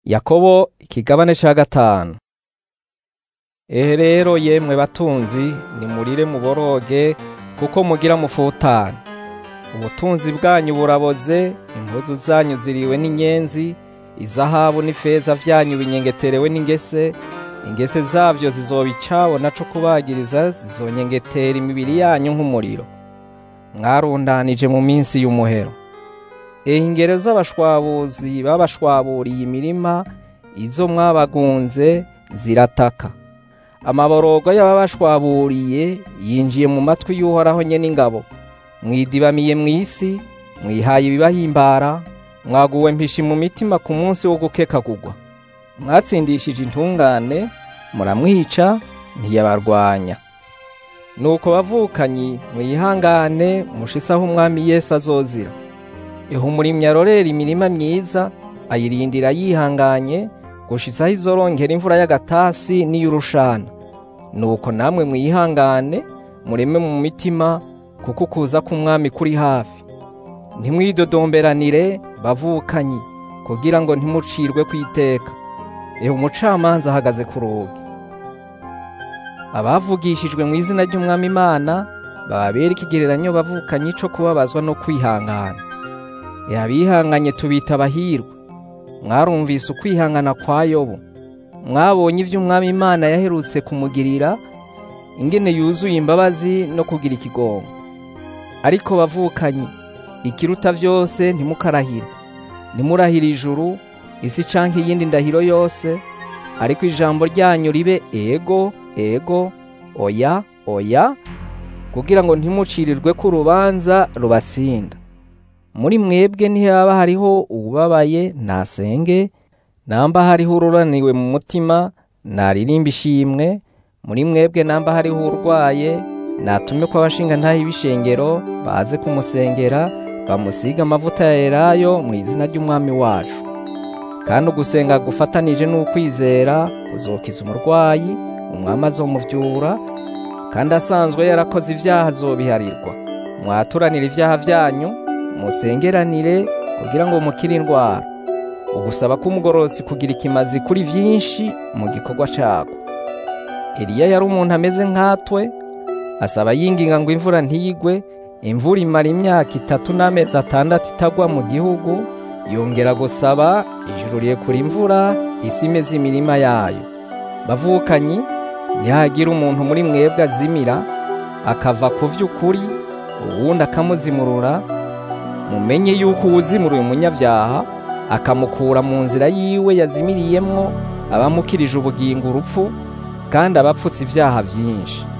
yakobo ikigabane ca gatanu ehe rero yemwe batunzi nimurire muboroge kuko mugira mufutane ubutunzi bwanyu buraboze impuzu zanyu ziriwe n'inyenzi izahabu n'ifeza vyanyu binyengeterewe n'ingese ingese zavyo zizoba icabo naco kubagiriza zizonyengetera imibiri yanyu nk'umuriro mwarundanije mu minsi y'umuhero ehe ingero z'abashwabuzi babashwaburiye imirima izo mwabagunze zirataka amaborogo y'ababashwaburiye yinjiye mu matwi y'uhoraho nyene ingabo mwidibamiye mw'isi mwihaye ibibahimbara mwaguwe mpishi mu mitima ku munsi wo gukekagurwa mwatsindishije intungane muramwica ntiyabarwanya nuko bavukanyi mwihangane mushisaho umwami yesu azozira eho umurimyi arorera imirima myiza ayirindira yihanganye gushitsaho izorongera imvura y'agatasi n'iy'urushana nuko namwe mwihangane mureme mu mitima kuko ukuza k'umwami kuri hafi ntimwidodomberanire bavukanyi kugira ngo ntimucirwe kw'iteka eho umucamanza ahagaze ku rugi abavugishijwe mu izina ry'umwami imana bababera ikigereranyo bavukanyi co kubabazwa no kwihangana e abihanganye tubita abahirwa mwarumvise ukwihangana kwa yobu mwabonye ivyo umwami imana yaherutse kumugirira ingene yuzuye imbabazi no kugira ikigongo ariko bavukanyi ikiruta vyose ntimukarahire ntimurahire ijuru isi canke iyindi ndahiro yose ariko ijambo ryanyu ribe ego ego oya oya kugira ngo ntimucirirwe ko urubanza rubatsinda muri mwebwe ntihaba hariho uwubabaye nasenge namba hariho ururaniwe mu mutima naririmba ishimwe muri mwebwe namba hariho urwaye natume ko abashinga ntaho ibishengero baze kumusengera bamusiga amavuta ya elayo mu izina ry'umwami wacu kandi ugusenga gufatanije n'ukwizera kuzokiza umurwayi umwami azomuvyura kandi asanzwe yarakoze ivyaha azobiharirwa mwaturanire ivyaha vyanyu musengeranire kugira ngo mukire indwara ugusaba k'umugororotsi kugira ikimazi kuri vyinshi mu gikorwa cako eliya yari umuntu ameze nkatwe asaba yinginga ngo imvura ntigwe imvura imara imyaka itatu n'amezi atandatu itagwa mu gihugu yongera gusaba ijuru rirekura imvura isi imeze imirima yayo bavukanyi ntihagira umuntu muri mwebwe azimira akava ku vy'ukuri uwundi akamuzimurura mumenye yuko uwuzimuruye umunyabyaha akamukura mu nzira yiwe yazimiriyemwo abamukirije ubugingo urupfu kandi abapfutse ivyaha vyinshi